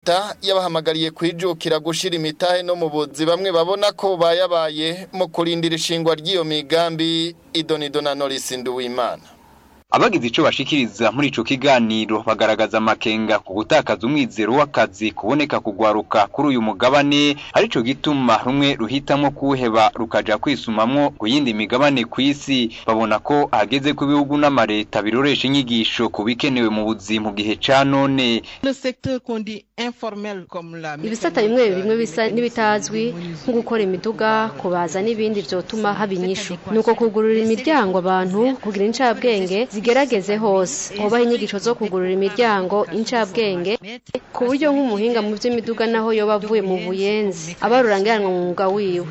leta yabahamagariye kwijukira gushira imitahe no mu buzi bamwe babona ko bayabaye mu kurindira ishingwa ry'iyo migambi idonido na Norris Nduwimana abagize ico bashikiriza muri ico kiganiro bagaragaza amakenga ku gutakaza umwizero w'akazi kuboneka kugwaruka kuri uyu mugabane arico gituma rumwe ruhitamwo kuheba rukaja kwisumamwo ku yindi migabane kw'isi babona ko hageze ku bihugu n'amareta biroresha inyigisho ku bikenewe mu buzi mu gihe ca none ibisata bimwe bimwe bisa n'ibitazwi nko gukora imiduga kubaza n'ibindi vyotuma haba inyishu nuko kugurura imiryango abantu kugira incabwenge zigerageze hose hobaho inyigisho zo kugurura imiryango incabwenge ku buryo nk'umuhinga mu vy'imiduga naho yoba avuye mu buyenzi aba rurangiranwa mu mwuga wiwe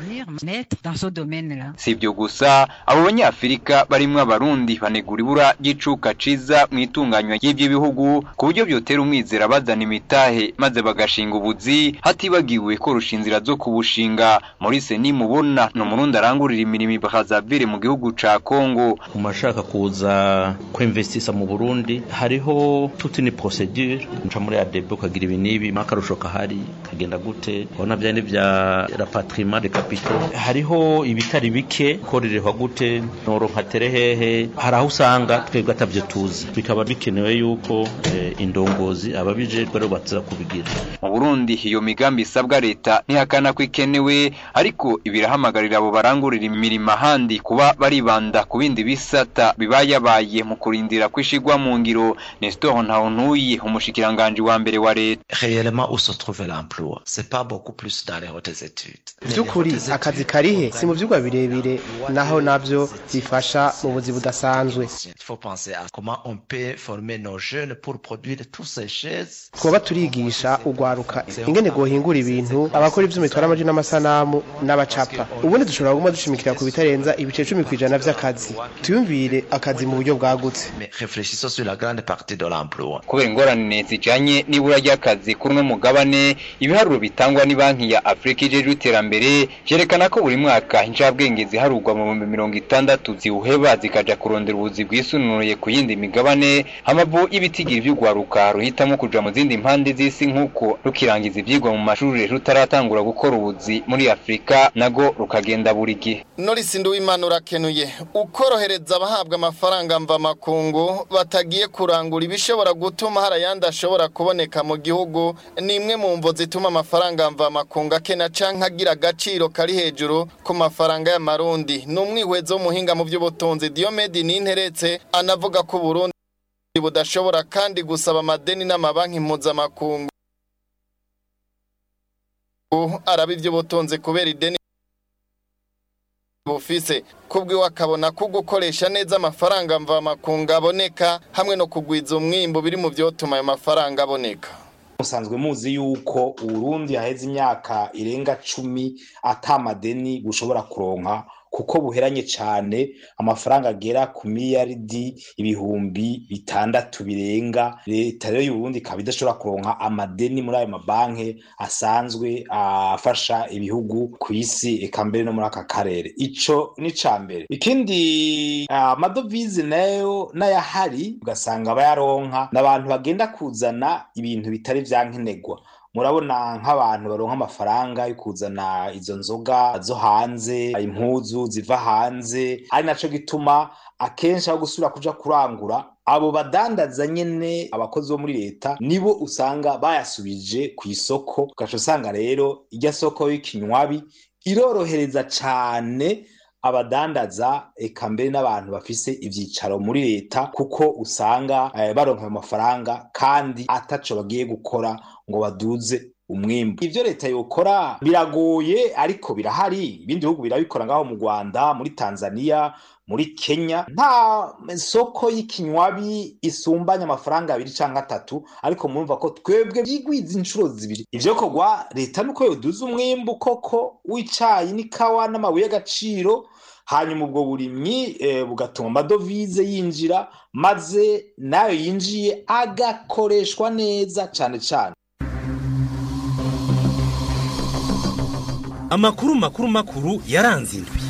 si ibyo gusa abo banyafurika barimwo abarundi banegura ibura ry'icuka ciza mu itunganywa ry'ivyo bihugu ku buryo vyotera umwizera bazana imitahe maze bagashinga ubuzi hatibagiwe korusha inzira zo kubushinga Maurice nimubona ni umurundi arangurira imirimo ibahazavire mu gihugu ca Kongo mu mashaka kuza kwinvestisa mu Burundi hariho toute une procédure nca muri ADB ukagira ibi n'ibi makarusho kahari kagenda gute ubona bya ni bya rapatriement de capitaux hariho ibitari bike korerehwa gute noronka terehehe hari aho usanga twebwe atavyo tuzi bikaba bikenewe yuko eh, indongozi ababijejwe rero baza kubigira mu Burundi iyo migambi isabwa leta ntihakana ko ikenewe ariko ibirahamagarira abo barangurira imirimo ahandi kuba baribanda ku bindi bisata bibayabaye mu kurindira kwishigwa mu ngiro Nestor Ntawuntuyi umushikiranganje wa mbere wa leta réellement où se trouve l'emploi c'est pas beaucoup plus dans les hautes études by'ukuri akazi karihe si mu vyigwa birebire naho navyo bifasha mu buzi budasanzwe il faut penser à comment on peut former nos jeunes pour produire tous ces chaises twoba turigisha ugwaruka ingene gohingura ibintu abakora ivy'umitwara amaji n'amasanamu n'abacapa ubundi dushobora kuguma dushimikira ku bitarenza ibice cumi kw'ijana vy'akazi tuyumvire akazi mu buryo bwagutse mais réfléchissons sur la grande partie de l'emploi kubera ingorane zijanye n'ibura ry'akazi kuri uno mugabane ibiharuro bitangwa ni banki ya Afrika ijejwe iterambere vyerekana ko buri mwaka incabwenge ziharurwa mu bihumbi mirongo itandatu ziwuheba zikaja kurondera ubuzi bwisununuye ku yindi migabane amavu y'ibitigiri vy'ugwaruka ruhitamwo kuja mu zindi mpande z'isi nk'uko rukirangiza ivyigwa mu mashuri rutaratangura gukora ubuzi muri Afrika nago rukagenda buri gihe Norris Nduwimana urakenuye ukorohereza abahabwa amafaranga mva makungu batagiye kurangura ibishobora gutuma hari ayandi ashobora kuboneka mu gihugu ni imwe mu mvo zituma amafaranga mva makungu akena canke agira agaciro kari hejuru ku mafaranga y'amarundi ni umwihwezo w'umuhinga mu by'ubutunzi Diomede Ninteretse anavuga ko Burundi budashobora kandi gusaba amadeni n'amabanki mpuzamakungu araba iby'ubutunzi kubera ideni bufise kubwiwe akabona ko gukoresha neza amafaranga mvamakungu aboneka hamwe no kugwiza umwimbo biri mu byotuma ayo mafaranga aboneka musanzwe muzi yuko uburundi haheze imyaka irenga cumi atamadeni bushobora kuronka kuko buheranye cyane amafaranga agera ku miliyaridi ibihumbi bitandatu birenga leta rero y'uburundi ikaba idashobora kuronka amadeni muri ayo mabanki asanzwe afasha ibihugu ku isi eka mbere no muri aka karere ico ni ca mbere ikindi amadovize nayo n'ayahari ugasanga bayaronka n'abantu bagenda kuzana ibintu bitari vyankenerwa murabona nk'abantu baronka amafaranga yo kuzana izo nzoga zo hanze impuzu ziva hanze ari naco gituma akenshi aho gusubira kuja kurangura abo badandaza nyene abakozi bo muri leta nibo usanga bayasubije ku isoko ugaca usanga rero irya soko y'ikinywabi irorohereza cane abadandaza eka mbere n'abantu bafise ivyicaro muri leta kuko usanga eh, baronka ayo mafaranga kandi ataco bagiye gukora ngo baduze umwimbu ivyo leta yokora biragoye ariko birahari ibindi bihugu birabikora ngaho mu Rwanda muri Tanzania muri Kenya nta soko y'ikinywabi isumbanya amafaranga abiri canke atatu ariko murumva ko twebwe byigwiza inshuro zibiri ivyo kogwa leta nuko yoduza umwimbu koko w'icayi n'ikawa n'amabuye y'agaciro hanyuma ubwo burimyi eh, bugatuma amadovize yinjira maze nayo yinjiye agakoreshwa neza cane cane amakuru makuru makuru yaranze indwi